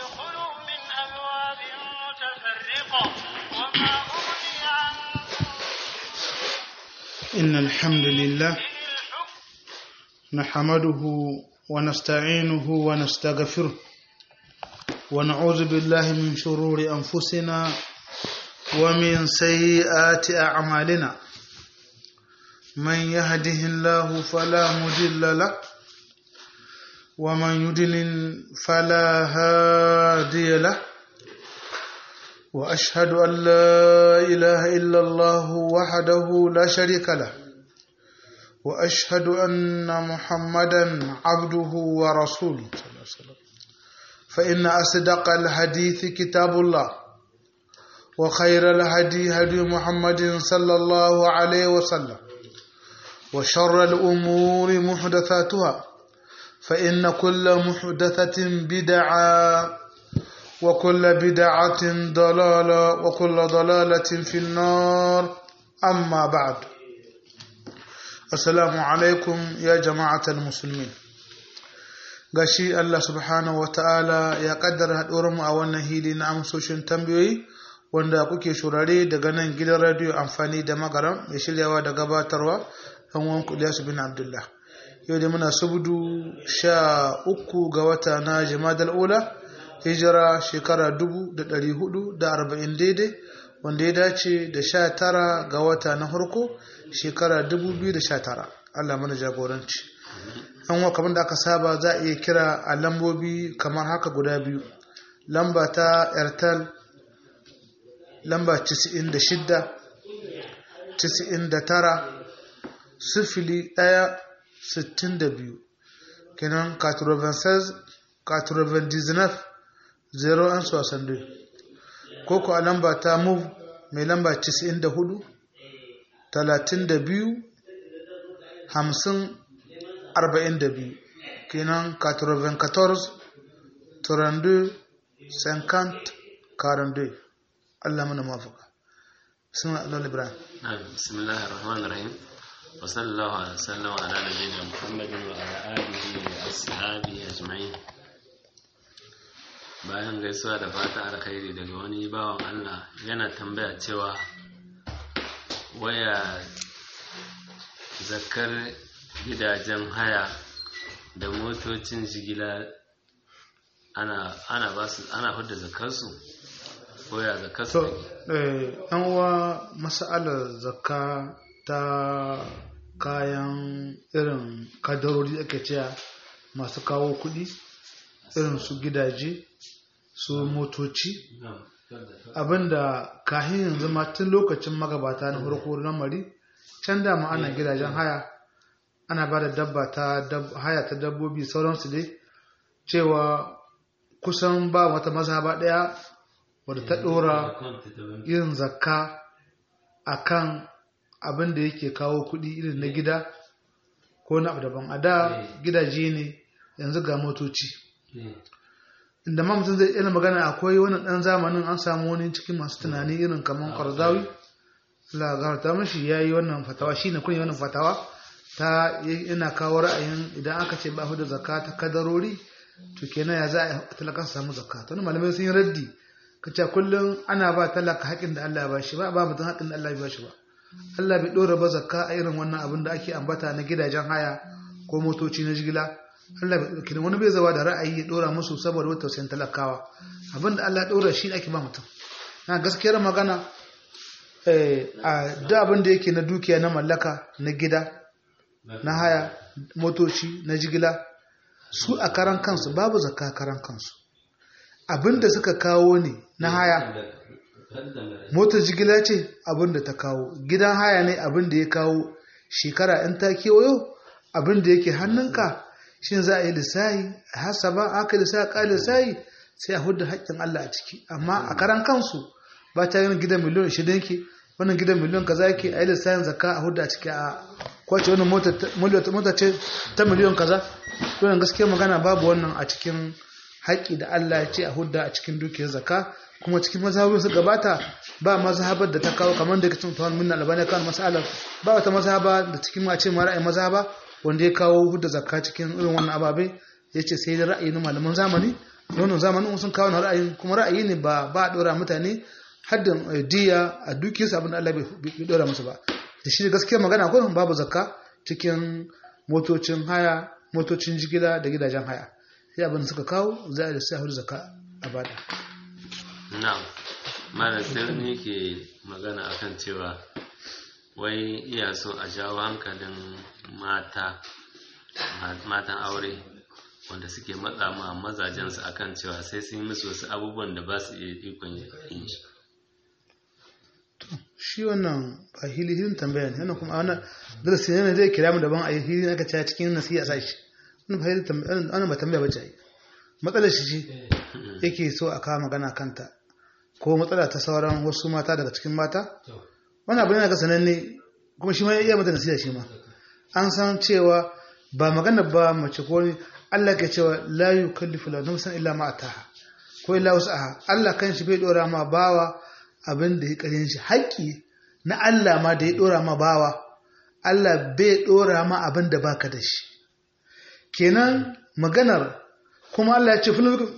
ادخلوا من أبواب متفرقة وما أغني عنكم إن الحمد لله من الحكم نحمده ونستعينه ونستغفره ونعوذ بالله من شرور أنفسنا ومن سيئات أعمالنا من يهده الله فلا مضل له ومن يضلل فلا هادي له وأشهد أن لا إله إلا الله وحده لا شريك له وأشهد أن محمدا عبده ورسوله صلى الله عليه وسلم فإن أصدق الحديث كتاب الله وخير الهدي هدي محمد صلى الله عليه وسلم وشر الأمور محدثاتها فإن كل محدثة بدعة وكل بدعة ضلالة وكل ضلالة في النار أما بعد Assalamu alaikum ya jama'atar musulmi. Gashi Allah subhanahu wa ta'ala ya kaddara mu a wannan hili na amsoshin tambayoyi wanda kuke shurare daga nan gidan radiyo amfani da magaram mai shiryawa da gabatarwa ɗan wan Ilyasu bin Abdullah. Yau da muna subudu sha uku ga wata na Jimadal Ula, hijira shekara dubu da ɗari hudu da arba'in daidai wanda ya dace da sha tara ga wata na farko shekara 2019 Allah mana jagoranci an wa kamar da aka saba za a iya kira a lambobi kamar haka guda biyu lamba ta airtel lamba 96 99 sifili ɗaya sittin da biyu kenan 96 99 0 an sosan ko ko a lamba ta move mai lamba 94 talatin da biyu hamsin arba'in da biyu kenan 94 32 50 42 Allah mana mafaka sun Allah Ibrahim بسم الله الرحمن الرحيم وصلى الله على وسلم على نبينا محمد وعلى آله وأصحابه أجمعين bayan gaisuwa da fata alkhairi daga wani bawan Allah yana tambaya cewa waya zakar gidajen haya da motocin jigila ana ana ba su ana hudda zakarsu ko ya zakarsu to eh an wa mas'alar zakka ta kayan irin kadarori ake cewa masu kawo kuɗi irin su gidaje su motoci abinda kahin yanzu ma tun lokacin magabata na farko na mari can dama ana gidajen haya ana ba da dabba ta haya ta dabbobi sauransu dai cewa kusan ba wata mazhaba ɗaya wadda ta ɗora yin zakka a kan abin da yake kawo kuɗi irin na gida ko na abu daban a da gidaje ne yanzu ga motoci inda ma mutum zai yana magana akwai wani ɗan zamanin an samu wani cikin masu tunani irin kamar kwarzawi lagarta mashi ya yi wannan fatawa shi ne kunyi wannan fatawa ta yana kawo ra'ayin idan aka ce ba da zakka ta kadarori to kenan ya za a talaka su samu zakka to malamai sun yi raddi ka ce kullum ana ba talaka haƙin da Allah ya bashi ba ba mutum haƙin da Allah ya bashi ba Allah bai ɗora ba zakka a irin wannan abin da ake ambata na gidajen haya ko motoci na jigila Allah bai ɗauki wani bai zaba da ra'ayi ya ɗora musu saboda wata tausayin talakawa abin da Allah ya ɗora shi ake ba mutum na gaskiyar magana a da abin da yake na dukiya na mallaka na gida na haya motoci na jigila su a karan kansu babu zakka karan kansu abin da suka kawo ne na haya motar jigila ce abin da ta kawo gidan haya ne abin da ya kawo shekara in ta kewayo abin da yake hannunka shin za a yi lissahi hasaba aka lissahi ka lissahi sai a hudu haƙƙin Allah a ciki amma a karan kansu ba ta yin gidan miliyon shida ke wannan gidan miliyon kaza yake a yi lissahin zakka a hudu a ciki a kwace wannan mota ce ta miliyon kaza wannan gaskiya magana babu wannan a cikin haƙƙi da Allah ya ce a hudda a cikin dukiyar zakka kuma cikin mazhabin su gabata ba mazhabar da ta kawo kamar da yake cin tawon minna albani kan masalar ba wata mazhaba da cikin ma ce ma ra'ayin mazhaba wanda ya kawo hudda zakka cikin irin wannan ababe ya ce sai da ra'ayi na malaman zamani wannan zamanin sun kawo na ra'ayin kuma ra'ayi ne ba ba a dora mutane haddin diya a dukiyarsa abin da Allah bai dora musu ba da shi gaskiya magana ko babu zakka cikin motocin haya motocin jigila da gidajen haya sai abin suka kawo za a da sai a zakka a bada na'am malam sai wani yake magana akan cewa wai iya so a jawo hankalin mata matan aure wanda suke matsa ma mazajensu akan cewa sai sun yi musu wasu abubuwan da ba su iya ikon yin shi shi wannan ba hili hilin tambaya ne wannan kuma wannan darasi ne zai kira mu daban a yi hili aka cewa cikin nasiha sa shi wannan ba hili tambaya wannan ba tambaya bace ai matsalar shi ce yake so a kawo magana kanta ko matsala ta sauran wasu mata daga cikin mata wannan abu ne ga sananne kuma shi ma ya iya mata nasiha shi ma an san cewa ba magana ba mace ko ne Allah ke cewa la yukallifu la nafsan illa ma ataha ko illa wus'aha Allah kan shi bai dora ma bawa abin da ya karin shi haƙƙi na Allah ma da ya dora ma bawa Allah bai dora ma abin da baka da shi kenan maganar kuma Allah ya ce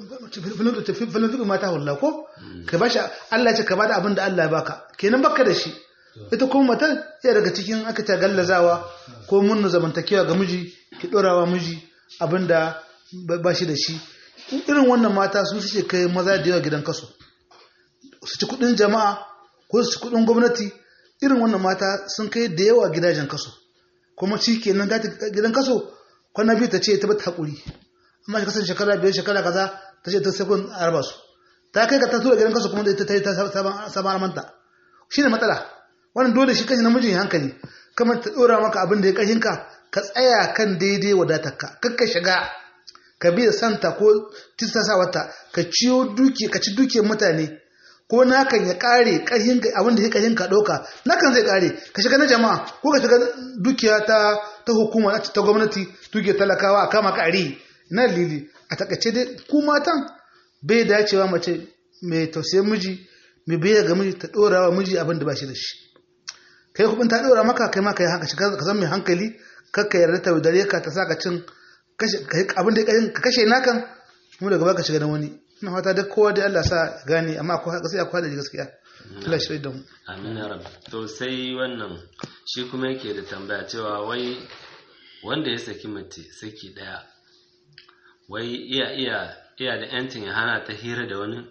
filin mata wallah ko ka bashi Allah ya ce ka bada abin da Allah ya baka kenan baka da shi ita kuma mata ya daga cikin aka ta gallazawa ko munna zamantakewa ga miji ki dorawa miji abin da ba shi da shi irin wannan mata su suke kai maza da yawa gidan kaso su ci kudin jama'a ko su ci kudin gwamnati irin wannan mata sun kai da yawa gidajen kaso kuma shi kenan ta gidan kaso kwana biyu ta ce ta bata haƙuri amma shi kasan shekara biyar shekara kaza ta ce ta sekund a raba su ta kai ka ta tura gidan kaso kuma da ta yi ta sabon manta shi ne matsala wannan dole shi kashi namijin hankali kamar ta ɗora maka abin da ya kashinka ka tsaya kan daidai wadatarka kakka shiga ka bi da santa ko tistasa wata ka ciyo duki ka ci dukiyar mutane ko nakan ya kare kashin abin da ya kashin ka ɗauka nakan zai kare ka shiga na jama'a ko ka shiga dukiya ta ta hukuma ta gwamnati dukiyar talakawa a kama ka ari na lili a takaice dai ku matan bai dacewa mace mai tausayin miji mai biya ga miji ta ɗora wa miji abin da ba shi da shi kai kubin ta ɗora maka kai ma ka yi hankali ka zan mai hankali kakka yarda ta dare ka ta sa ka cin abin da ka kashe nakan kuma daga baka shiga da wani ina fata duk kowa da Allah sa gane amma akwai gaskiya akwai da gaskiya Allah shi da mu amin ya rabbi to sai wannan shi kuma yake da tambaya cewa wai wanda ya saki mace saki daya wai iya iya iya da yancin ya hana ta hira da wani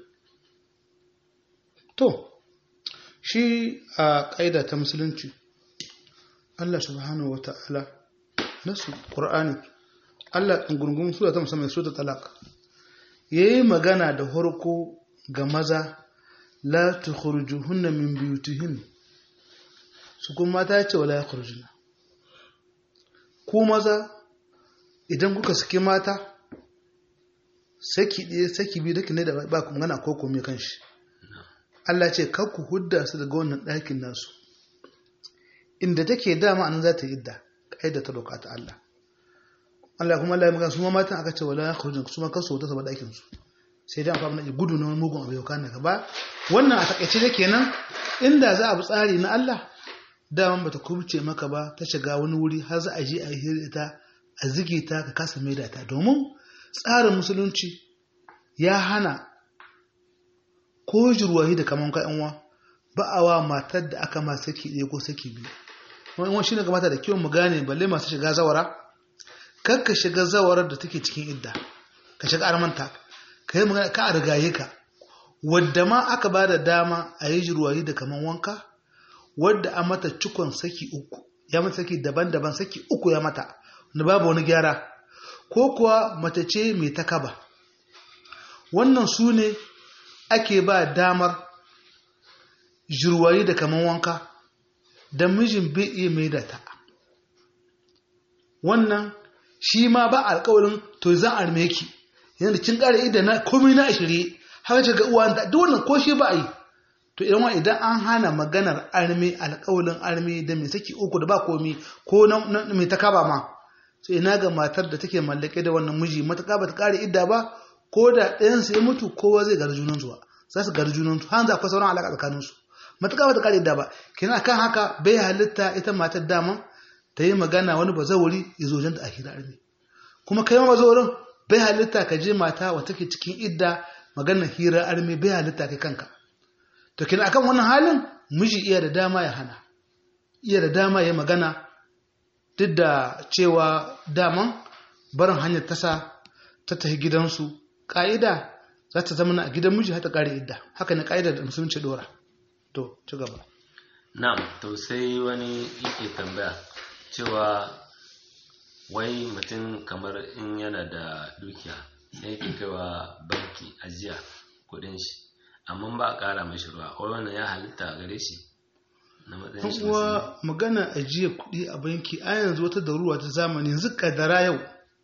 to shi a ƙaida ta musulunci Allah subhanahu wata'ala nasu Qur'ani Allah ɗin gurgun sura ta musamman sura ta talaq yayi magana da harko ga maza la tukhrijuhunna min buyutihin su kuma mata ce wala yakhrujuna ku maza idan kuka saki mata saki ɗaya saki biyu dake ne da ba ku magana ko komai kan shi Allah ce kar ku hudda su daga wannan ɗakin nasu inda take dama anan za ta yi idda kaida ta doka ta Allah Allah kuma Allah ya magana su ma matan aka ce wala yakhrujun su ma kasu ta saba ɗakin su sai dai amfani da gudu na wani mugun abu yau kana gaba wannan a takaice da kenan inda za a bi tsari na Allah daman bata kubce maka ba ta shiga wani wuri har za a je a yi hira ta a zige ta ka kasa maida ta domin tsarin musulunci ya hana ko jirwahi da kaman ka yanwa ba a wa matar da aka ma saki ɗaya ko saki biyu wani shi ne kamata da kyau mu gane balle masu shiga zawara kar ka shiga zawarar da take cikin idda ka shiga armanta ka yi magana ka a rigaye ka wadda ma aka ba da dama a yi jirwahi da kaman wanka wadda a mata cikon saki uku ya mata saki daban-daban saki uku ya mata da babu wani gyara ko kuwa mace ce mai takaba wannan su ne ake ba damar jirwayi da kaman wanka da mijin bai iya mai da ta wannan shi ma ba alkawarin to za a arme ki yana da kin ƙara idan na komai na ashirye haka ce ga uwa da duk wannan ko shi ba a yi to idan wani idan an hana maganar arme alƙawalin arme da mai saki uku da ba komi ko na mai ta kaba ma sai ina ga matar da take mallake da wannan miji matuƙa ba ta ƙara idda ba ko da ɗayansu ya mutu kowa zai gari junan zuwa za su gari junan har za akwai sauran alaƙa tsakanin su matuƙa ba ta ƙara idda ba kina kan haka bai halitta ita matar dama ta yi magana wani ba zauri ya zo janta a hira arme kuma kai ma ba zaurin bai halitta ka je mata wa take cikin idda maganar hira arme bai halitta kai kanka to kina akan wannan halin miji iya da dama ya hana iya da dama ya magana duk da cewa daman barin hanyar tasa ta tafi gidansu ƙa'ida za ta zama a gidan miji har ta ƙare idda haka ne ƙa'ida da musulunci dora to ci gaba na'am to sai wani yake tambaya cewa wai mutum kamar in yana da dukiya sai yake kaiwa banki ajiya kudin shi amma ba a ƙara mashi ruwa wai wannan ya halitta gare shi na matsayin shi uwa magana ajiye kuɗi a banki a yanzu wata daruwa ta zamani yanzu kadara yau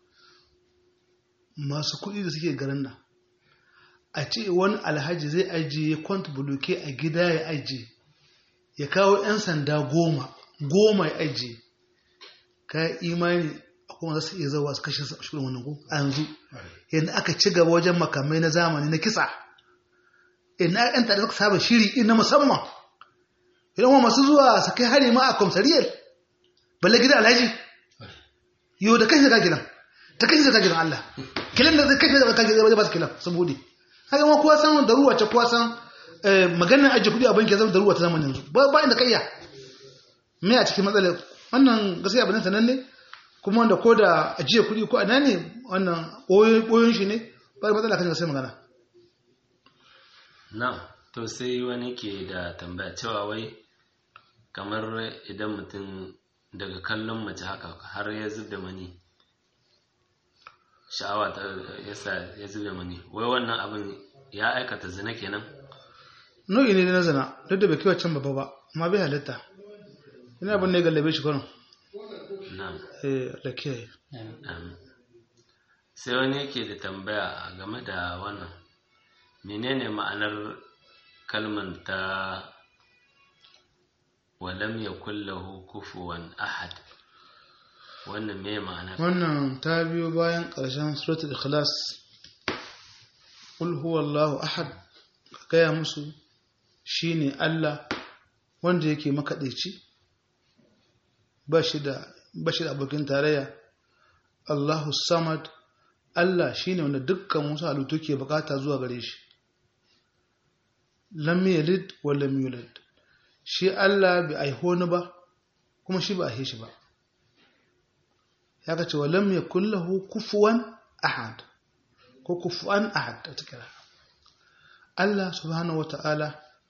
masu kuɗi da suke garin nan a ce wani alhaji zai ajiye kwant buluke a gida ya ajiye ya kawo 'yan sanda goma goma ya ajiye ka imani kuma za su iya zawa su kashe shirin wannan ko a yanzu yadda aka ci gaba wajen makamai na zamani na kisa ina yan tare suka saba shiri na musamman idan wa masu zuwa su kai hari ma a kwamsariyar balle gidan alhaji yau da kashe ka gidan ta kashe ka gidan Allah kilan da zai kashe ka gidan zai ba su kilan sun bude haka ma kowa san da ruwa ce kowa san maganar ajiye kudi a banki zama da ruwa ta zamanin yanzu ba inda kayya me a cikin matsalar wannan gaskiya abin sanan ne kuma wanda ko da ajiye kudi ko ana ne wannan boyon shi ne ba matsala kan sai magana na to sai wani ke da tambaya cewa wai kamar idan mutum daga kallon mace haka har ya zub da mani sha'awa ta yasa ya zub da mani wai wannan abin ya aikata zina kenan nau'i ne na zina duk da bai kai can babba ba amma bai halitta ina abin ne gallabe shi kwanan na'am eh da ke Amin. sai wani yake da tambaya game da wannan menene ma'anar kalmar ta walam ya kullahu kufuwan ahad wannan me ma'anar wannan ta biyo bayan ƙarshen suratul ikhlas qul huwallahu ahad ka gaya musu shine Allah wanda yake makaɗaici ba shi da ba shi da abokin tarayya Allahu samad Allah shine wanda dukkan wasu halittu ke bukata zuwa gare shi lam yalid wa lam yulad shi Allah bai aiho ni ba kuma shi ba a shi ba ya ka ce wa lam yakul lahu kufuwan ahad ko kufuwan ahad ta kira Allah subhanahu wata'ala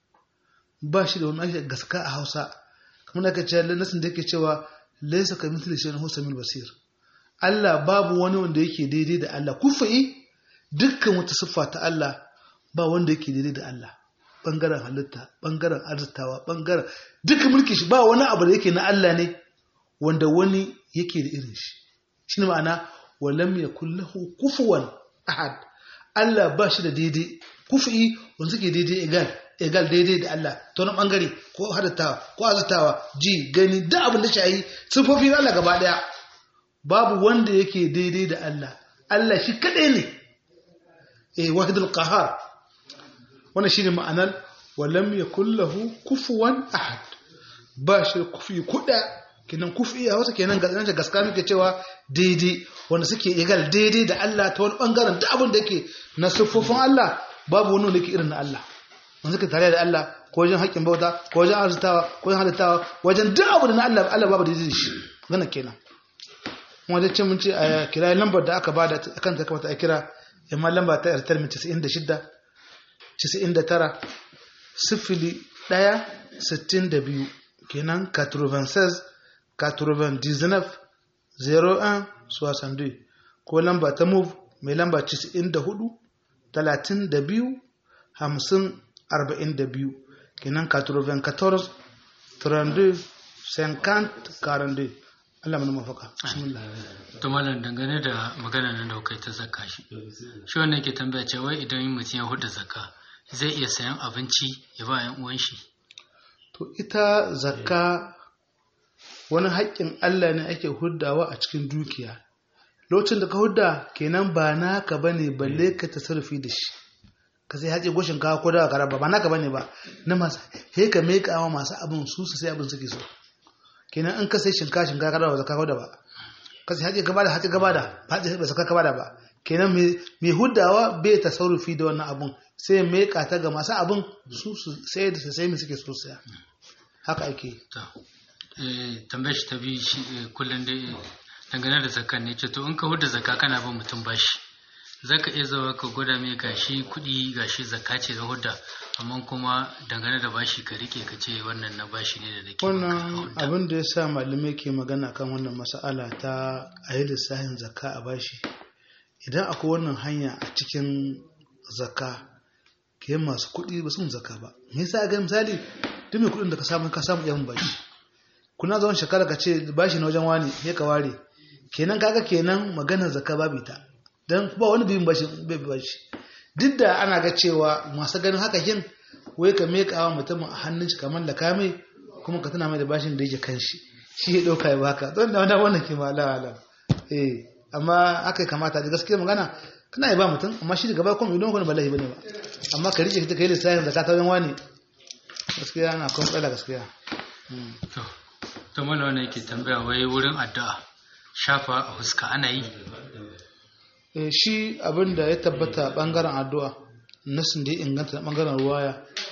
ba shi da wani ake gaska a Hausa kamar da aka ce nasin da yake cewa laysa ka mithli shay'in huwa samil basir Allah babu wani wanda yake daidai da Allah kufi dukkan wata siffa ta Allah ba wanda yake daidai da Allah bangaren halitta bangaren arzitawa bangaren dukkan mulki shi ba wani abu da yake na Allah ne wanda wani yake da irin shi shi ne ma'ana walam yakul lahu kufuwan ahad Allah ba shi da daidai kufi wanda suke daidai egal egal daidai da Allah ta wani bangare ko hadattawa ko azutawa ji gani da abin da shi sifofin Allah gaba daya babu wanda yake daidai da Allah Allah shi kadai ne eh wahidul qahar wannan shine ma'anar walam yakul lahu kufuwan ahad ba shi kufi kuda kenan kufi a wata kenan ga zance gaska muke cewa daidai wanda suke egal daidai da Allah ta wani bangaren da abin da yake na siffofin Allah babu wani wanda yake irin na Allah wanda suke tare da Allah ko wajen haƙƙin bauta ko wajen arzutawa ko wajen halittawa wajen duk abu da na Allah Allah babu daidai da shi wannan kenan wanda ce mun ce a kira lambar da aka bada akan ta kamata a kira amma lamba ta yartar min 96 99 sifili ɗaya sittin da biyu kenan 96 99 01 62 ko lamba ta move mai lamba 94 32 50 42 kenan 94 32 50 42 Allah mana mafaka bismillah to malam dangane da magana nan da kai ta zakka shi shi wannan ke tambaya ce wai idan mutum ya huda zakka zai iya sayan abinci ya ba yan uwan shi to ita zakka wani haƙƙin Allah ne ake huddawa a cikin dukiya lokacin da ka hudda kenan ba naka bane balle ka tasarrufi da shi ka sai haƙe goshin kawo ko daga karaba ba naka bane ba na masu he ka meka wa masu abin su su sai abin suke so kenan in ka sai shinka shinka ka dawo zakka da ba ka sai haƙe gaba da haƙe gaba da haƙe ba zakka gaba da ba kenan mai huddawa bai tasarrufi da wannan abun sai mai kata ga masu abun su su sai da sai mai suke so saya haka ake to eh tambayar shi ta bi shi eh, kullum dai dangane da zakkan ne ce to in ka huda zakka kana ba mutum bashi zaka iya zawa ka gwada mai gashi kuɗi gashi zakka ce ga hudda amma kuma dangane da bashi ka rike ka ce wannan na bashi ne da nake maka wannan hudda. abin da ya sa malamai ke magana kan wannan mas'ala ta a yi lissafin zakka a bashi idan akwai wannan hanya a cikin zakka ke masu kuɗi ba sun zakka ba me yasa ga misali duk mai kuɗin da ka samu ka samu yan bashi kuna zaune shekara ka ce bashi na wajen wani sai ka ware kenan kaga kenan maganar zakka babu ita dan ba wani biyun bashi bai bashi duk da ana ga cewa masu ganin haka yin wai ka meka wa mutum a hannun shi kamar da kame kuma ka tana mai da bashin da yake kan shi shi ya ɗauka ya baka don da wannan wannan ke ma ala eh amma aka yi kamata da gaskiya magana kana yi ba mutum amma shi daga baya kuma idan wani balahi bane ba amma ka rike ka yi lissafin da ka ta wajen wani gaskiya ana kuma tsala gaskiya Mm. to to mana wannan yake tambaya wai wurin addu'a shafa a huska ana yi Eh, shi abin da ya tabbata bangaren addu'a nasin da ya inganta na bangaren ruwaya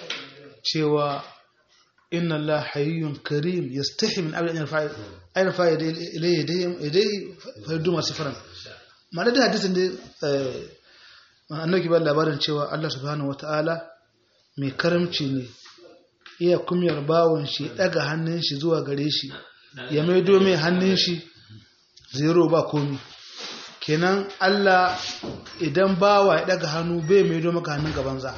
cewa inna Allah hayyun karim yastahi min abin yarfa yarfa ilayhi yadayhi fa yaddu masu faran ma'ana da hadisin da eh, annabi ba labarin cewa Allah subhanahu wata'ala mai karamci ne iya kumyar bawon shi daga hannun shi zuwa gare shi ya maido mai hannun shi zero ba komi kenan Allah idan bawa ya daga hannu bai maido maka hannun gaban za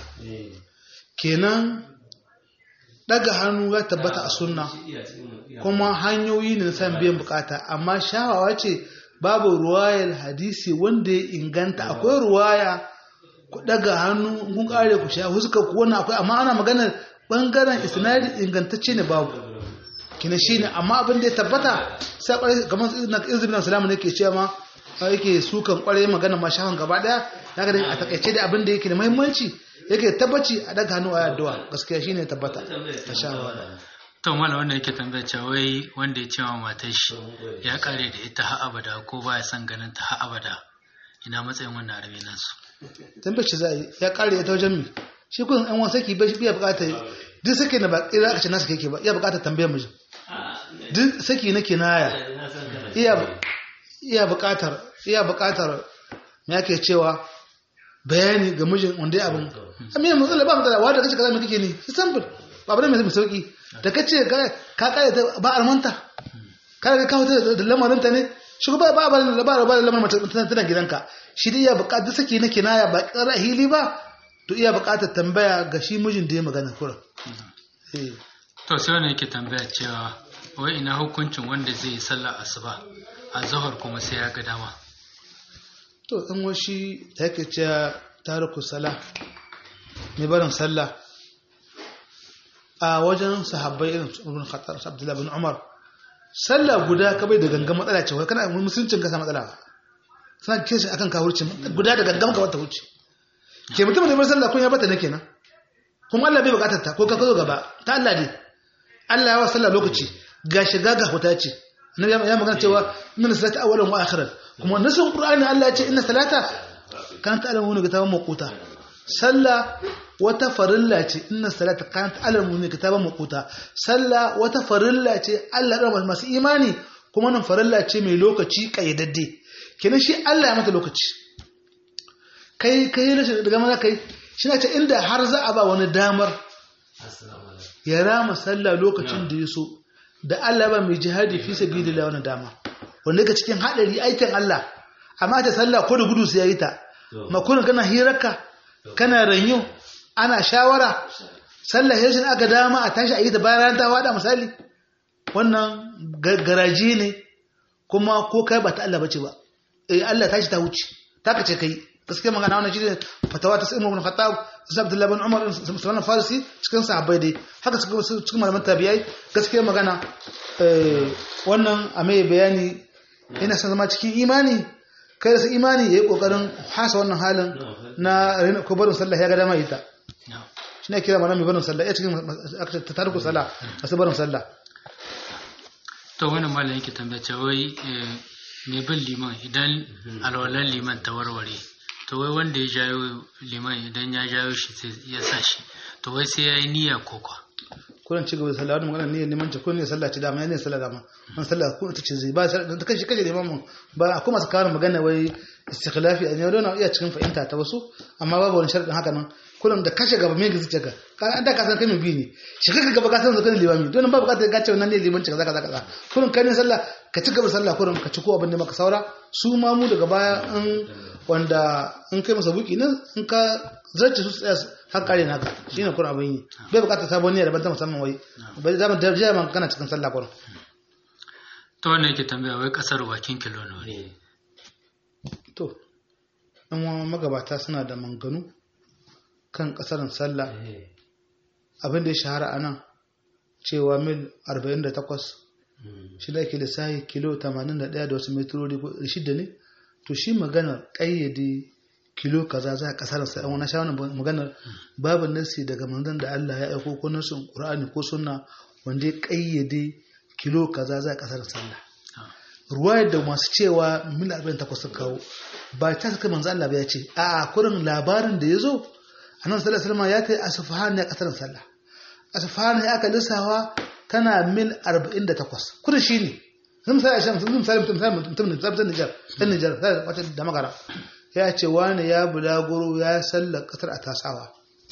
kenan daga hannu ya tabbata a sunna kuma hanyoyi ne na san biyan bukata amma shawawa ce babu ruwayar hadisi wanda ya inganta akwai ruwaya ku daga hannu kun kare ku sha huska ku wannan akwai amma ana maganar bangaren isnadi ingantacce ne babu kina shine amma abin da ya tabbata sai kwarai kamar na izinin na salamu ne ke cewa ma a yake sukan kwarai magana ma shafan gaba daya daga da a takaice da abin da yake da muhimmanci yake tabbaci a daga hannu a addu'a gaskiya shine ya tabbata a shawara to mala wannan yake tambaya cewa wai wanda ya ce wa matar shi ya kare da ita har abada ko baya son ganin ta har abada ina matsayin wannan arabe nasu tambace za a yi ya kare ta wajen mi shi kun an wasa ki bai biya bukatar duk sake na ba ira aka ce nasu kake ba iya bukatar tambayar mijin duk saki na kinaya iya iya bukatar iya bukatar me yake cewa bayani ga mijin wanda ya abin amma yanzu matsala ba matsala wanda kace kaza me kake ne sai sample ba bane mai sauki da kace ka ka kare ta ba armanta ka ga kawo ta da lamarin ta ne shi ba ba ba ba ba lamarin mata tana gidanka shi dai iya bukatar saki na kinaya ba kara hili ba to iya bukatar tambaya ga shi mijin da ya magana kura eh to sai wannan yake tambaya cewa wai ina hukuncin wanda zai yi sallar asuba a zahar kuma sai ya ga dama to in washi ta yake cewa tariku sala mai barin sallah a wajen sahabbai irin su ibn khattab su abdullahi bin umar sallah guda ka bai da gangan matsala ce wai kana musuluncin ka sa matsala suna kiran shi akan kawurci guda da gangan ka wata wuce ke mutum da bar sallah kun ya bata ne kenan kuma Allah bai bukatar ta ko ka zo gaba ta Allah ne Allah ya wa sallah lokaci ga shiga ga huta ce annabi ya magana cewa inna salata awwalan wa akhiran kuma nasun qur'ani Allah ya ce inna salata kanat alamun kitaban maquta sallah wata farilla ce inna salata kanat alamun kitaban maquta sallah wata farilla ce Allah ya masu imani kuma nan farilla ce mai lokaci kayyadadde kenan shi Allah ya mata lokaci kai kai rashin daga mana kai shi na ce inda har za a ba wani damar ya rama sallah lokacin da ya so da Allah ba mai jihadi fi sabilillah wannan dama wanda yake cikin hadari aikin Allah amma ta sallah ko da gudu sai yayi ta makurin kana hirarka kana ranyo ana shawara sallah yashin aka dama a tashi a yi ta bayan ta wada misali wannan garaji ne kuma ko kai ba ta Allah bace ba eh Allah tashi ta wuce ta kace kai gaskiya magana wannan shine fatawa ta Umar ibn Khattab sai Abdullah ibn Umar sallallahu Farisi cikin sahabbai dai haka cikin malaman tabi'ai gaskiya magana wannan a mai bayani yana son zama cikin imani kai da su imani yayi kokarin hasa wannan halin na ko barin sallah ya ga dama ita shi ne kira mana mai barin sallah ya cikin ta tarku sallah masu barin sallah to wannan malam yake tambaya ce wai mai bin liman idan alwalan liman ta warware to wai wanda ya jayo liman idan ya jayo shi sai ya sa shi to wai sai ya yi niyya ko kwa kullum ci gaba da sallah wani magana ne neman ce kullum ne sallah ce dama ne sallah dama wani sallah ko ta ce zai ba ta kashe kashe neman mu ba akwai masu kawo magana wai istikhlafi a yau na iya cikin fahimta ta wasu amma babu wani sharadin haka nan kullum da kashe gaba mai gazi ka ka an da ka san kai mai bi ne shi kaka gaba ka san zakan limami don ba bukatar ka ce wannan ne limanci kaza kaza kaza kullum kai ne sallah ka ci gaba sallah kullum ka ci ko abin da maka saura su ma mu daga baya in wanda in kai masa buki nan in ka zarce su tsaya har kare naka shine kullum abin yi bai bukatar sabon ne daban ta musamman wai bai zama da jama kana cikin sallah kullum ta wannan yake tambaya wai kasar bakin kilo nawa ne to ɗan uwan magabata suna da manganu kan ƙasarin sallah abin da ya shahara a nan cewa mil 48 shi da ake lissahi kilo 81 da wasu metrori ko shida ne to shi magana ƙayyade kilo kaza za a ƙasarin sallah wani sha wani magana babu nasi daga manzon da Allah ya aiko ko nasin Qur'ani ko sunna wanda ya ƙayyade kilo kaza za a ƙasarin sallah ruwayar da masu cewa mil 48 sun kawo ba ta saka manzo Allah ba ya ce a kurin labarin da ya zo annabi sallallahu alaihi wasallam ya kai asfahan ne a kasar sallah asfahan ya aka lissawa tana mil 48 kurin shine sun sai shan sun sai mutum sai mutum ne zabtan Niger dan Niger sai wata da magara ya ce wani ya bulaguro ya sallar kasar a tasawa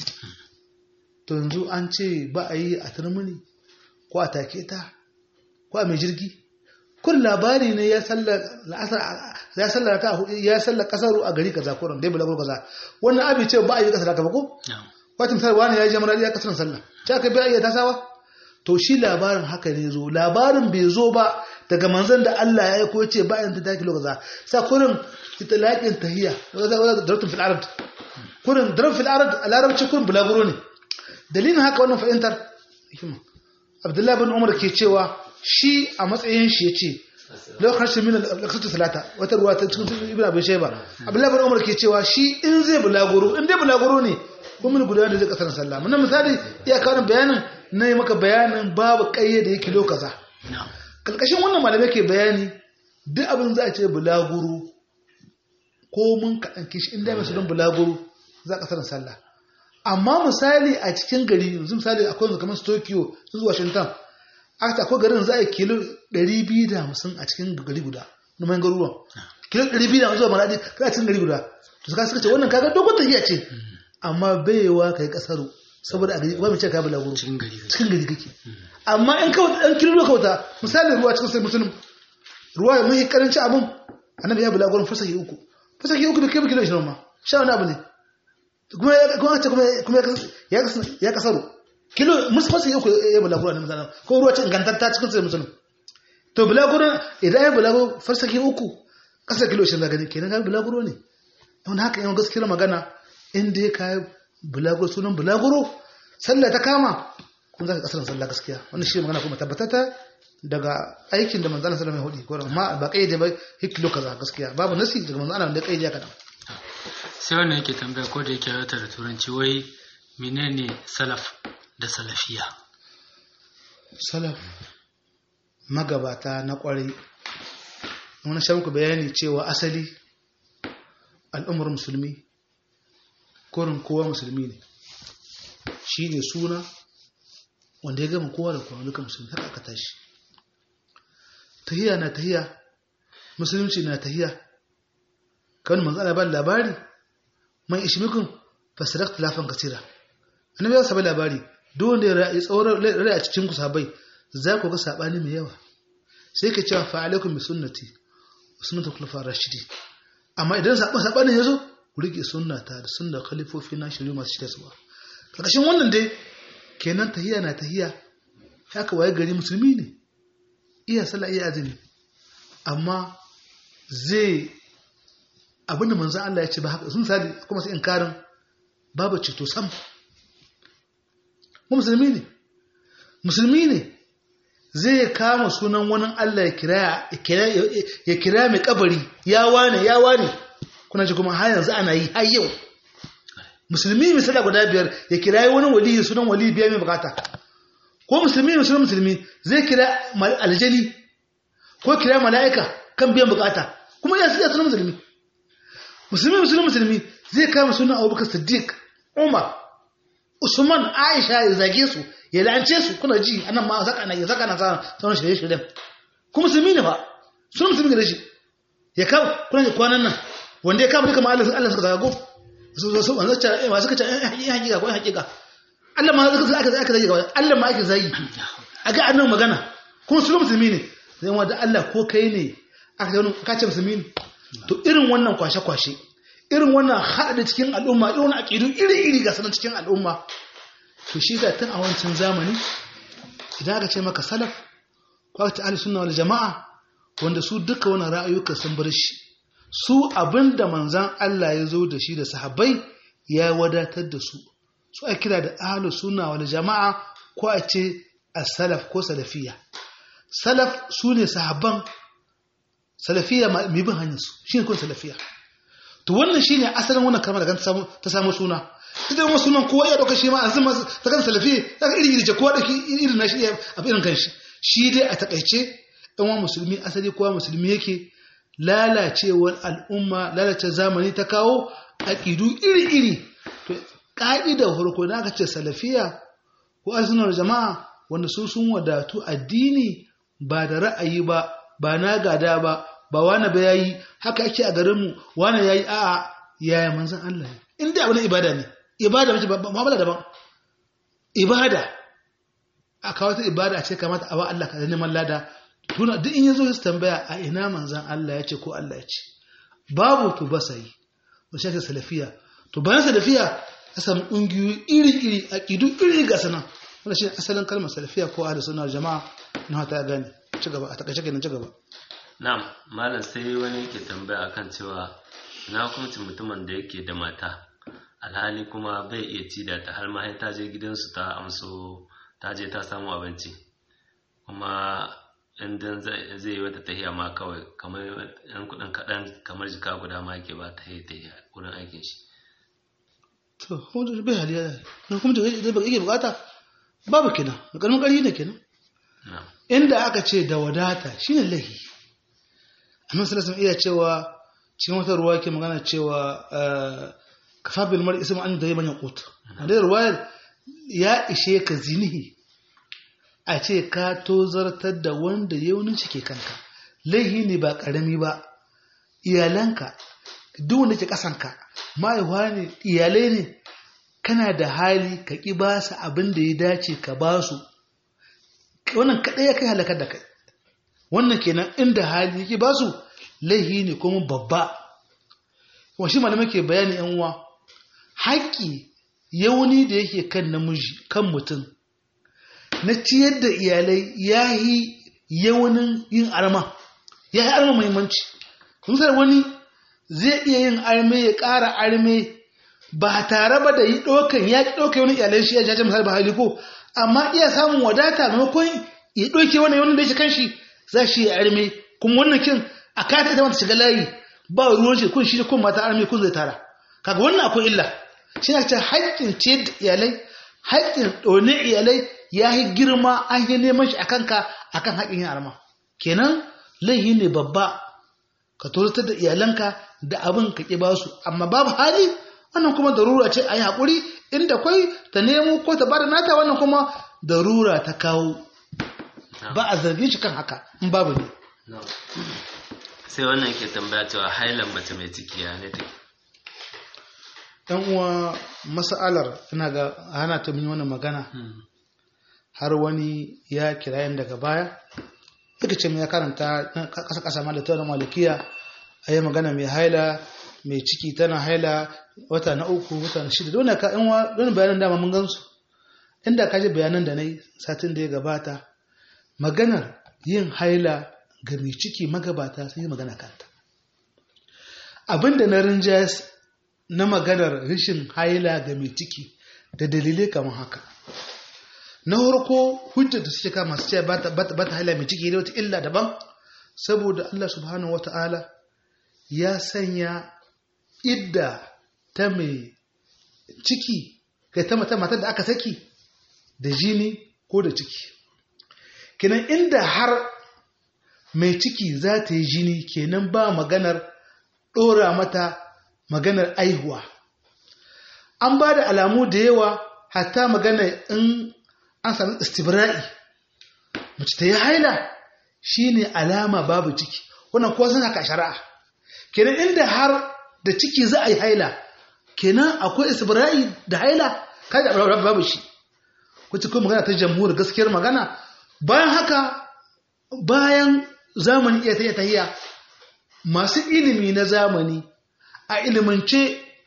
to yanzu an ce ba a yi a turmuni ko a take ta ko a mai jirgi kun labari ne ya sallar ya sallar ka ya sallar kasaru a gari kaza ko dai bulago kaza wannan abi ce ba a yi kasar ka ba ko wata misali wani ya je maradi ya kasar sallah ta ka bai iya tasawa to shi labarin haka ne zo labarin bai zo ba daga manzon da Allah ya yi ko ce ba ta taki kaza sa kurin itlaqin tahiyya daratun fil arab kurin daratun fil arab a larabci kurin bulaguro ne dalilin haka wannan fahimtar hikima Abdullahi bin Umar ke cewa shi a matsayin shi ya ce lokacin min al-aqsatu salata wata ruwa ta cikin ibn abi shayba abdullahi bin umar ke cewa shi in zai bulaguro in dai bulaguro ne ko mun guda da zai kasar sallah mun misali iya kawo bayanin nayi maka bayanin babu kayyade yake lokaza kalkashin wannan malamai ke bayani duk abin za a ce bulaguro ko mun kaɗan kishi in dai masu don bulaguro za kasar sallah amma misali a cikin gari yanzu misali akwai kamar Tokyo zuwa Washington aka akwai garin za a yi kilo 250 a cikin gari guda na mayan garuruwan kilo 250 zuwa maradi kada cikin gari guda to suka suka ce wannan kaga dogon tafiya ce amma baiwa kai kasaru saboda a gari ba mu ce ka bala guru cikin gari cikin gari kake amma in ka dan kilo ka wuta misali ruwa cikin sai musulun ruwa ya mai karanci abun annabi ya bala gurun fasahi uku fasahi uku bai kai kilo 20 ma sha wani abu ne kuma ya kuma kuma ya ya kasaru kilo musfasa yau ya bulaguro ne misalin ko ruwa cin gantatta cikin sai musulun to bulaguro idan ya bulaguro farsaki uku kasar kilo 20 gani kenan ga bulaguro ne don haka yawan gaskiyar magana inda ya kayi bulaguro sunan bulaguro sallah ta kama kun zaka kasar sallah gaskiya wannan shi magana kuma tabbatata daga aikin da manzana sallallahu alaihi wasallam ya hudi ko amma ba kai da ba hikilo kaza gaskiya babu nasi daga manzana da kai da kadan sai wannan yake tambaya ko da yake wata da turanci wai menene salaf da salafiya salaf magabata na kwarai wani shamku bayani cewa asali al'ummar musulmi korin kowa musulmi ne shi ne suna wanda ya gama kowa da kowa duka musulmi haka aka tashi tahiya na tahiya musulunci na tahiya kan manzo ana ba labari man ishmikun fasirak tilafan kasira annabi ya saba labari duk wanda ya tsawon rai a cikin ku sabai za ku ga sabani mai yawa sai ka cewa fa alaikum bi sunnati sunnatu khulafa rashidi amma idan sabani sabani yazo ku rike sunnata da sunnar khalifofi na shiru masu shirya suwa karkashin wannan dai kenan tahiya na tahiya haka waye gari musulmi ne iya sallah iya azumi amma zai abinda manzo Allah ya ce ba haka sun misali kuma sai inkarin babu ceto sam mu musulmi ne musulmi ne zai kama sunan wani Allah ya kira mai kabari ya wane ya wane kuna ji kuma har yanzu ana yi har yau musulmi misali guda biyar ya kira wani wali sunan wali biya mai bukata ko musulmi musulmi musulmi zai kira aljani ko kira mala'ika kan biyan bukata kuma ya siya sunan musulmi musulmi musulmi musulmi zai kama sunan abubakar siddiq umar usman aisha ya zage su ya lance su kuna ji anan ma zaka na ya zaka na sauran shirye shiryen kuma musulmi ne ba sunan musulmi da shi ya kama kuna ji kwanan nan wanda ya kama duka ma Allah Allah suka zago su su su wanda ta ma suka ce eh hakika ko hakika Allah ma suka aka aka zage gaba Allah ma ake zagi aga annan magana kuma sunan musulmi ne zai wanda Allah ko kai ne aka ce ka ce musulmi ne to irin wannan kwashe kwashe irin wannan haɗa cikin al'umma irin wannan aƙidu iri-iri ga sanan cikin al'umma to shi ga tun a wancan zamani idan aka ce maka salaf ko aka ce ahli sunna wal jama'a wanda su duka wannan ra'ayuka sun bar shi su abinda manzan Allah ya zo da shi da sahabbai ya wadatar da su su a kira da ahli sunna wal jama'a ko a ce as-salaf ko salafiyya salaf su ne sahabban salafiyya mai bin hanyar su shi ne kun salafiyya to wannan shine asalin wannan kalmar da ta samu suna ita kuma sunan kowa ya dauka shi ma azuma ta kan salafi daga iri iri ce kowa dauki irin na shi a irin kanshi shi dai a takaice ɗan wa musulmi asali kowa musulmi yake lalacewar al'umma lalace zamani ta kawo aƙidu iri iri to ƙa'idar farko na aka ce salafiya ko asunar jama'a wanda su sun wadatu addini ba da ra'ayi ba ba na gada ba ba wani ba yayi haka ake a garinmu wani yayi a'a yaya manzon Allah ne in dai abin ibada ne ibada mace ba mu'amala daban ibada a kawo ta ibada a ce kamata a ba Allah ka neman lada tuna duk in yazo su tambaya a ina manzon Allah ya ce ko Allah ya ce babu to ba sai to shi salafiya to bayan salafiya a samu ƙungiyoyi iri-iri a ƙidu iri ga sanan wanda shi asalin kalmar salafiya ko ahli sunna jama'a na ta gane ci gaba a takaice kenan ci gaba Na'am, malam sai wani yake tambaya akan cewa na hukuncin mutumin da yake da mata, alhali kuma bai iya ci da ta har ma ta je gidansu ta amso ta je ta samu abinci. Kuma inda zai yi wata tahiya ma kawai kamar yan kudin kaɗan kamar jika guda ma yake ba ta yi tahiya wurin aikin shi. To, kuma da bai haliya da kuma da yake bukata babu kenan, da ƙarfin ƙarfi ne kenan. Inda aka ce da wadata shine lahi. annabi sallallahu alaihi iya cewa cikin wata ruwa ke magana cewa kafa bil mar ismu an da yaman yaqut da ruwayar ya ishe ka zinihi a ce ka tozartar da wanda yaunin shi ke kanka laihi ne ba karami ba iyalanka duk wanda ke kasanka mahaifa ne iyalai ne kana da hali ka ki ba su abin da ya dace ka ba su wannan kaɗai ya kai halakar da kai wannan kenan inda hali yake ba su laihi ne kuma babba wa shi malamai ke bayani yan uwa haƙƙi yauni da yake kan namiji kan mutum na ciyar da iyalai ya yi yaunin yin arma ya yi arma muhimmanci kun wani zai iya yin arme ya ƙara arme ba tare ba da yi ɗaukan ya ƙi ɗauka wani iyalai shi ya jaje misali ba hali ko amma iya samun wadata maimakon ya ɗauke wani wani da ya shi kan shi za shi ya arme kuma wannan kin a kata ita mata shiga layi ba ruwan shi kun shi kun mata arme kun zai tara kaga wannan akwai illa shi na ce haƙƙin ce da iyalai haƙƙin ɗone iyalai ya yi girma an yi neman shi a kanka a kan haƙƙin yin arma kenan laihi ne babba ka tozartar da iyalanka da abin ka ƙi basu amma babu hali wannan kuma darura ce a yi haƙuri inda kwai ta nemo ko ta bada nata wannan kuma darura ta kawo ba a zargin shi kan haka in babu ne sai wannan ke tambaya cewa hailan mace mai ciki ya ne take ɗan uwa mas'alar ina ga hana ta min wannan magana har wani ya kirayen daga baya yake ce ya karanta ƙasa ƙasa malata na malikiya a yi magana mai haila mai ciki tana haila wata na uku wata na shida don ka yan don bayanan dama mun gansu inda ka ji bayanan da na yi satin da ya gabata maganar yin haila ga mai ciki magabata sun yi magana kanta abinda na rinjayas na maganar rashin haila ga mai ciki da dalilai kamar haka na farko hujjar da suke kama su ce ba ta haila mai ciki da wata illa daban saboda Allah subhanahu wa ta'ala ya sanya idda ta mai ciki kai ta mata matar da aka saki da jini ko da ciki kinan inda har mai ciki za ta yi jini kenan ba maganar ɗora mata maganar aihuwa an ba da alamu da yawa hatta magana in an sami istibra'i mace ta yi haila shine alama babu ciki wannan kuwa suna ka shari'a kenan inda har da ciki za a yi haila kenan akwai istibra'i da haila kada babu shi wacce kuma magana ta jamhur gaskiyar magana bayan haka bayan zamani iya ta tahiya masu ilimi na zamani a ilimance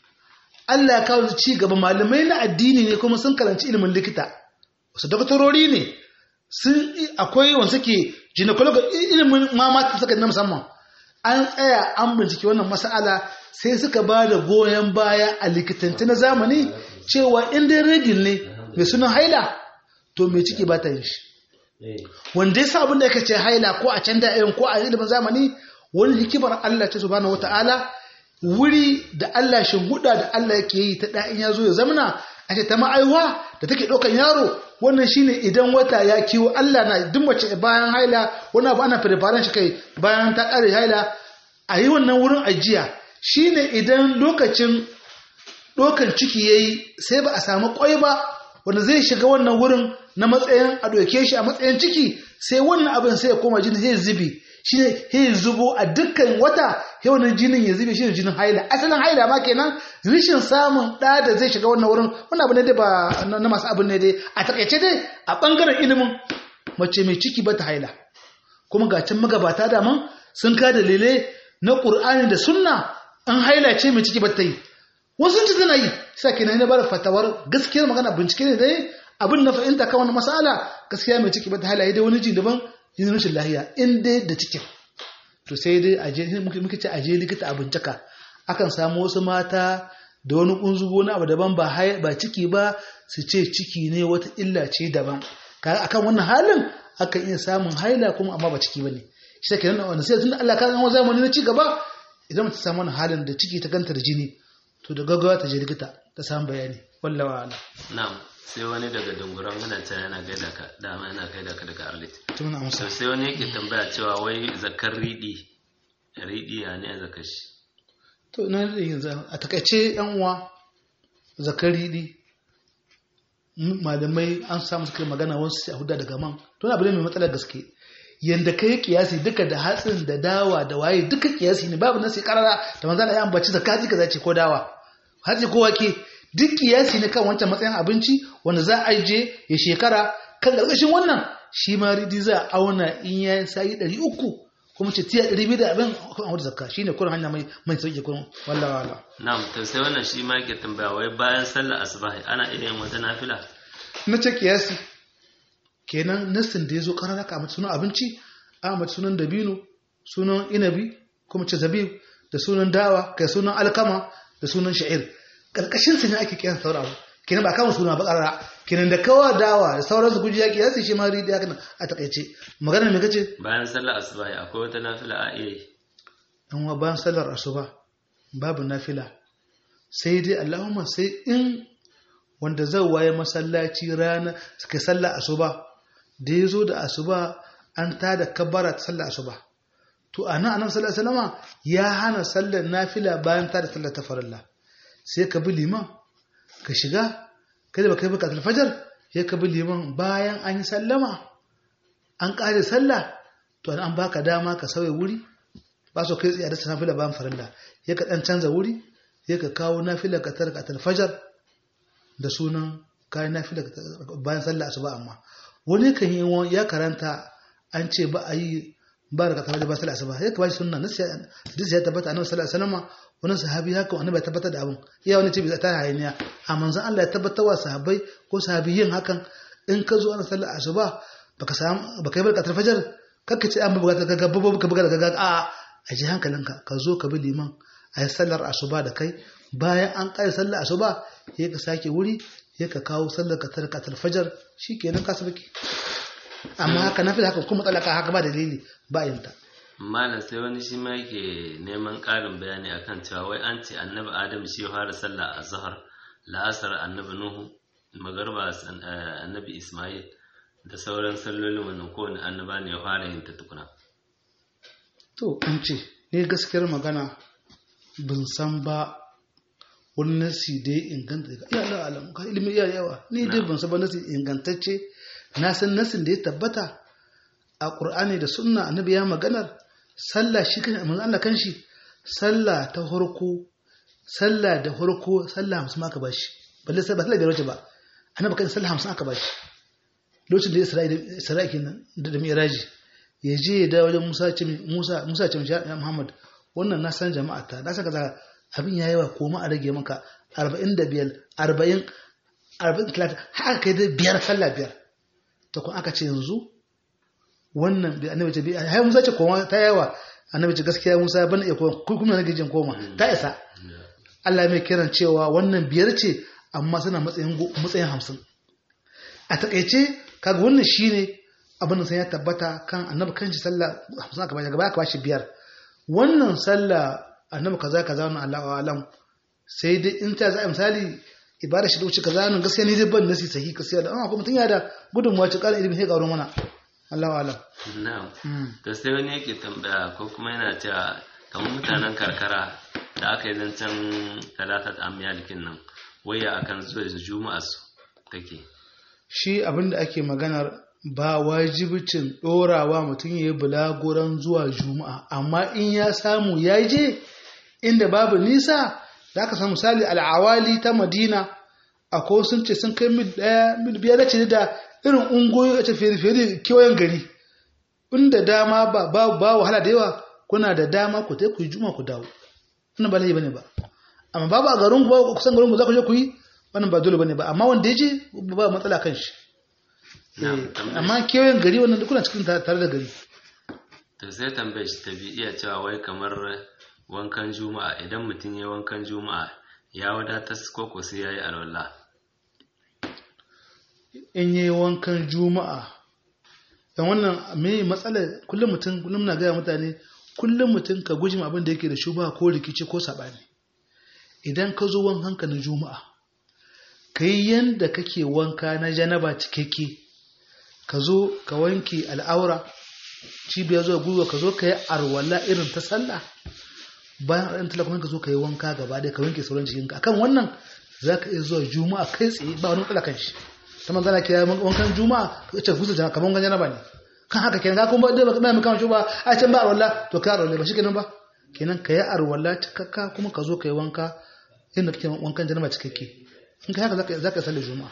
Allah ya kawo ci gaba malamai na addini ne kuma sun karanci ilimin likita wasu daktarori ne sun akwai wanda suke gynecology ilimin mamata suka na musamman an tsaya an bincike wannan mas'ala sai suka ba da goyon baya a likitanci na zamani cewa in dai regil ne mai sunan haila to mai ciki ba ta yin shi wanda ya sa abin da aka ce haila ko a can da'irin ko a ilimin zamani wani hikimar Allah ce subhanahu wata'ala wuri da Allah huda da Allah yake yi ta da'in ya zo ya zamana a ce ta ma'aiwa da take ɗaukan yaro wannan shine idan wata ya kiwo Allah na duk mace bayan haila wani abu ana firfaren shi kai bayan ta ƙare haila a yi wannan wurin ajiya shine idan lokacin ɗaukan ciki ya yi sai ba a samu ƙwai ba wanda zai shiga wannan wurin na matsayin a ɗauke shi a matsayin ciki sai wannan abin sai ya koma jini zai zubi shi ne ya zubo a dukkan wata ya wannan jinin ya zube shi ne jinin haila asalin haila ma kenan rishin samun ɗa da zai shiga wannan wurin wannan abu ne dai ba na masu abin ne dai a takaice dai a ɓangaren ilimin mace mai ciki ba ta haila kuma ga can magabata daman sun ka dalilai na ƙur'ani da sunna an haila ce mai ciki ba ta yi wasu ci tana yi sa kenan na bada fatawar gaskiyar magana bincike ne dai abin na fahimta kan wani masala gaskiya mai ciki ba ta halaye dai wani ji daban yin rashin lahiya in dai da cikin to sai dai aje muke ce aje likita a bincika akan samu wasu mata da wani kunzugo na abu daban ba ba ciki ba su ce ciki ne wata illa ce daban kaga akan wannan halin akan iya samun haila kuma amma ba ciki bane shi take nan wannan sai tunda Allah ka ga zamani na ci gaba idan mutum samu wannan halin da ciki ta ganta da jini to da gaggawa ta je likita ta samu bayani wallawa ala na'am sai wani daga dunguran muna ta yana gaida ka dama yana gaida ka daga arlit tun amsa to sai wani yake tambaya cewa wai zakar riɗi riɗi ya ne zakar shi to na yanzu a takaice yan uwa zakar riɗi malamai an samu suka magana wasu sai a huda daga man to na abu ne mai matsalar gaske yanda kai kiyasi duka da hatsin da dawa da waye duka kiyasi ne babu nasi karara da manzo Allah ya ambaci zakati kaza ce ko dawa hatsi ko wake duk kiyasi ne kan wancan matsayin abinci wanda za a je ya shekara kan karkashin wannan shi ma ridi za a auna in ya sayi ɗari uku kuma ce tiya ɗari biyu da abin a wadda zakka shi ne kurin hanya mai mai sauƙi kurin wallah wallah na'am to sai wannan shi ma yake tambaya wai bayan sallar asubahi ana iya yin wata nafila na ce kiyasi kenan nassin da ya zo ƙarar ka mace sunan abinci a mace sunan dabino sunan inabi kuma ce zabib da sunan dawa kai sunan alkama da sunan sha'ir ƙarƙashin sa ne ake kiyan sauran abu kenan ba kama suna ba ƙarara kenan da kawa dawa da sauran su guji yaƙi yasi shi ma ridi haka a takaice magana me kace bayan sallar asubahi akwai wata nafila a iya yi dan wa bayan sallar asuba babu nafila sai dai Allahumma sai in wanda zai waye masallaci rana suka sallar asuba da ya zo da asuba an tada kabbara ta sallar asuba to a nan annabi sallallahu alaihi wasallama ya hana sallar nafila bayan tada sallar ta farilla sai ka bi liman ka shiga kada ba kai baka alfajar sai ka bi liman bayan an yi sallama an kare sallah to an baka dama ka sauya wuri ba so kai tsaye da nafila bayan farilla sai ka dan canza wuri sai ka kawo nafila ka tarka alfajar da sunan kayan nafila bayan sallah asuba amma wani kan yi ya karanta an ce ba a yi ba da kasar da ba sallah asuba ya kabashi sunna nasu ya tabbata annabi sallallahu alaihi wasallam wani sahabi haka wani bai tabbatar da abin iya wani ce bai ta hayaniya a manzon Allah ya tabbatar wa sahabbai ko sahabiyin hakan in ka zo ana sallar asuba baka samu baka yi barkatar fajar kakka ce an buga ka ga babu ka buga da gaga a a ji hankalinka ka zo ka bi liman a yi sallar asuba da kai bayan an kai sallar asuba ya ka sake wuri ya ka kawo sallar ka tarkatar fajar shikenan ka sabaki amma haka na fi haka kuma tsalaka haka ba dalili ba yinta malam sai wani shi ma yake neman ƙarin bayani akan cewa wai an ce annabi adam shi ya fara sallah a zahar la'asar annabi nuhu magarba annabi ismail da sauran sallolin wannan kowane annaba ne ya fara yin ta tukuna to an ce ne gaskiyar magana bin san ba wani nasi da ya inganta ya Allah alam ka ilimin iya yawa ni dai ban san ba nasi ingantacce na san nasin da ya tabbata a Qur'ani da sunna annabi ya maganar sallah shi kan manzo Allah kanshi sallah ta farko sallah da farko sallah 50 aka bashi balle sai ba sallah biyar wace ba annabi kan sallah 50 aka bashi lokacin da Isra'ila Isra'ila kenan da da Miraji ya je ya dawo wajen Musa ce Musa Musa ce ya Muhammad wannan na san jama'a ta na saka zaka abin yayi wa koma a rage maka 45 40 40 30 haka kai da biyar sallah biyar to kun aka ce yanzu wannan da annabi ce hai Musa ce koma ta yawa annabi ce gaskiya Musa ban iya koma ku kuma nake jin koma ta isa Allah mai kiran cewa wannan biyar ce amma suna matsayin matsayin 50 a takeice kaga wannan shine abin da sai ya tabbata kan annabi kanshi sallah 50 aka bashi gaba aka bashi biyar wannan sallah annabi kaza kaza wannan Allahu alam sai dai in ta za misali ibada shi da wuce kaza nan gaskiya ni dai ban nasi sahi gaskiya da amma kuma mutun ya da gudunmuwa ci kala ilimi sai karo mana Allahu alam na'am to sai wani yake tambaya ko kuma yana cewa kamar mutanen karkara da aka yi zancen talatat amyalikin nan waya akan zuwa juma'a su take shi abinda ake maganar ba wajibicin ɗorawa mutum ya yi bulaguran zuwa juma'a amma in ya samu ya je inda babu nisa da aka samu misali al'awali ta madina akwai sun ce sun kai mil ɗaya mil biyar da ce da irin ungoyi a tafiye kewayen gari inda dama ba ba wahala da yawa kuna da dama ku ku yi juma'a ku dawo wannan ba laifi bane ba amma babu a garin ku ba kusan garin ku za ku je ku yi wannan ba dole bane ba amma wanda ya je ba matsala kan shi amma kewayen gari wannan kuna cikin tare da gari to sai tambayar shi ta bi iya cewa wai kamar wankan juma'a idan mutum ya wankan juma'a ya wadatar koko sai ya yi alwala in yi wankan juma'a dan wannan me matsalar kullum mutum kullum na gaya mutane kullum mutum ka guji abin da yake da shuba ko rikici ko saɓani idan ka zo wankanka na juma'a ka yi yadda kake wanka na janaba cikakke ka zo ka wanke al'aura cibiyar zuwa gwiwa ka zo ka yi arwala irin ta sallah bayan ɗan talakon ka zo ka yi wanka gaba ɗaya ka wanke sauran jikinka akan wannan za ka iya zuwa juma'a kai tsaye ba wani matsala kan shi ta manzana ke wankan juma'a ka ce gusa jama'a kamar wankan janaba ne kan haka kenan ka kuma ba ba mu kama shi ba a can ba arwala to ka arwala ba shi kenan ba kenan ka yi arwala cikakka kuma ka zo ka yi wanka inda kake wankan janaba cikakke in ka haka za ka sallar juma'a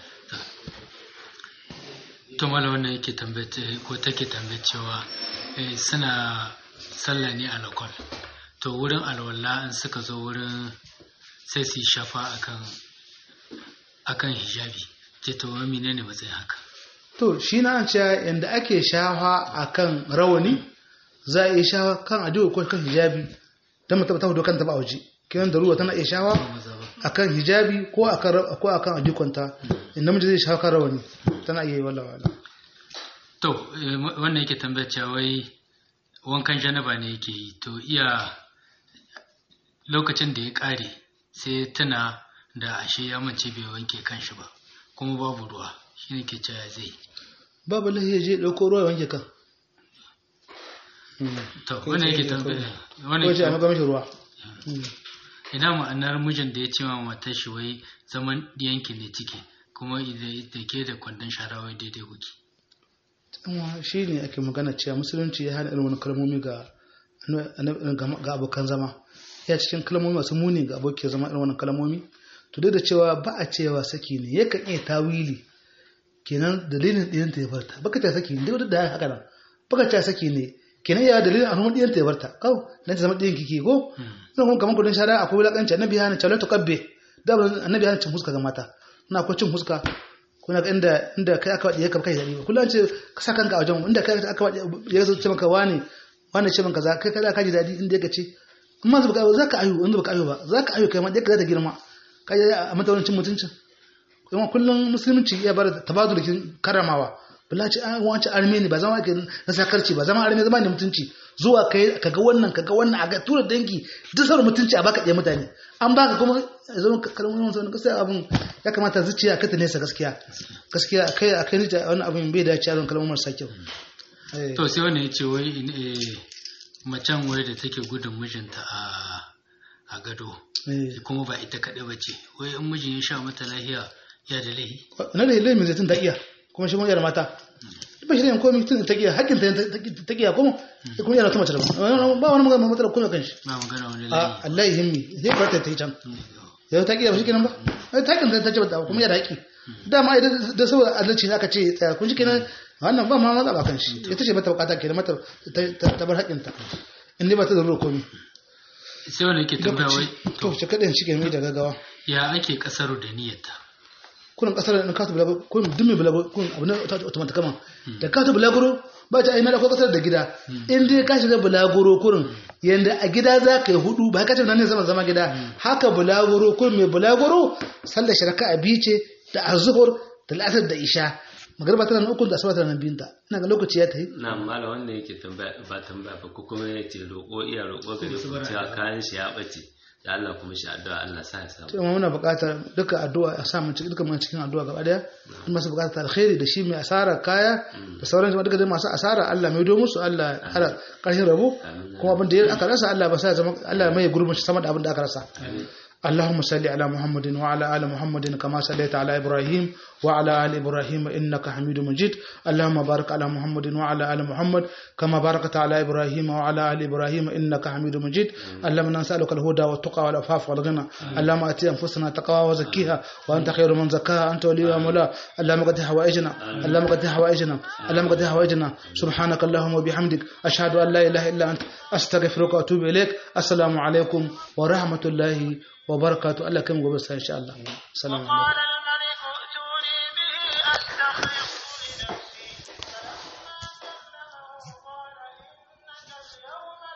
to mala wannan yake tambaye ko take tambaye cewa suna sallah ne a lakon to wurin alwala in suka zo wurin sai su shafa akan akan hijabi ce to wa menene matsayin haka to shi na ce yanda ake shafa akan rawani za a iya shafa kan adiwa ko kan hijabi don mutum ta hudu kanta ba a waje kiran da ruwa tana iya shafa akan hijabi ko akan ko akan adikonta in namiji zai shafa kan rawani tana iya yi wala wala to wannan yake tambaya cewa wai wankan janaba ne yake yi to iya lokacin da ya kare sai tana da ashe ya mace bai wanke kanshi ba kuma babu ruwa shi ne ke cewa zai babu lahiya je ɗauko ruwa ya wanke kan to wannan yake tambaya ko ce a maka mashi ruwa ina ma'anar mijin da ya ce wa matar shi wai zaman yanki ne ciki kuma da ke da kwandon shara wai daidai kuke shi ne ake magana cewa musulunci ya hana irin wani kalmomi ga ga abokan zama ya cikin kalmomi masu muni ga abokin zama irin wannan kalmomi to duk da cewa ba a cewa saki ne yakan iya tawili kenan dalilin ɗiyan ta ya barta baka ta saki ne duk da haka nan baka ta saki ne kenan ya dalilin alhumar ɗiyan ta ya barta kau na ta zama ɗiyan kike ko ina kuma kamar kudin shara akwai wulakanci annabi hana cewa ta kabbe da annabi hana cin huska ga mata na akwai cin huska kuna ga inda inda kai aka wadi ka kai dadi kullum an ce ka sa kanka a wajen inda kai aka wadi ya zo ce maka wani wani ce maka za kai kada ka ji dadi inda yake ce amma zuba ka za ka ayu inda baka ayu ba za ka ayu kai ma dai ka za ta girma kai a mata wani cin mutuncin kuma kullum musulunci ya bar tabadulkin karamawa bala ce an wance arme ne ba zama ke na sakarci ba zama arme zama ne mutunci zuwa kai kaga wannan kaga wannan a ga tura dangi duk sauran mutunci a baka ɗaya mutane an baka kuma zama kalmomin wani gaskiya abin ya kamata zuciya ka ta nesa gaskiya gaskiya kai a kai nita wani abin bai dace a kalmomin marasa kyau to sai wani ya ce wai macen wai da take gudun mijinta a a gado eh kuma ba ita kaɗai ba ce wai in mijin ya sha mata lahiya ya da lahi na da ilimi zai tun ta iya kuma shi mun yar mata ba shi ne komai tun ta iya hakkin ta ta iya kuma kuma yana ta mace da ba wani magana matsala kuma kan shi ba magana wani a lahi Allah ya himmi zai barta ta yi can yau ta iya ba shi kenan ba ai ta kan ta ce ba kuma yana haƙi dama ai da saboda adalci ne aka ce tsaya kun shi kenan wannan ba ma matsala kan shi ita ce mata bukata kenan mata ta- ta bar haƙƙinta in dai ba ta da ruwa komai sai wanda yake tambaya wai to shi kaɗan shi ke mai da gaggawa ya ake kasaru da niyyarta kunan kasar da kasu bulaguro kun dumi bulaguro kun abu na automata kama da kasu bulaguro ba ta aina da ko kasar da gida in dai ka shiga bulaguro kurin yanda a gida za ka yi hudu ba ka ce nan ne zama zama gida haka bulaguro kurin mai bulaguro sallar shirka a bice da azuhur da la'asar da isha magarba tana nan ukun da asabar tana nan biyunta ina ga lokaci ya ta yi na mala wanda yake tambaya ba tambaya ba ko kuma ya ce roƙo iya roƙo gare ku cewa kayan shi ya ɓace da Allah kuma shi addu'a Allah sa ya samu to amma muna buƙatar duka addu'a a sa mu cikin duka mun cikin addu'a gaba daya in masu buƙatar alkhairi da shi mai asara kaya da sauran jama'a duka dai masu asara Allah mai do musu Allah ya ƙara ƙarshen rabo kuma abin da ya aka rasa Allah ba sa ya zama Allah mai gurbin shi sama da abin da aka rasa اللهم صل على محمد وعلى آل محمد كما صليت على إبراهيم وعلى آل إبراهيم إنك حميد مجيد اللهم بارك على محمد وعلى آل محمد كما باركت على إبراهيم وعلى آل إبراهيم إنك حميد مجيد اللهم نسألك الهدى والتقى والعفاف والغنى اللهم آتي أنفسنا تقوى وزكيها وأنت خير من زكاها أنت وليها ومولاها اللهم قد حوائجنا اللهم قد حوائجنا اللهم قد حوائجنا سبحانك اللهم وبحمدك أشهد أن لا إله إلا أنت أستغفرك وأتوب إليك السلام عليكم ورحمة الله وبركاته الله كم قبل إن شاء الله السلام عليكم وقال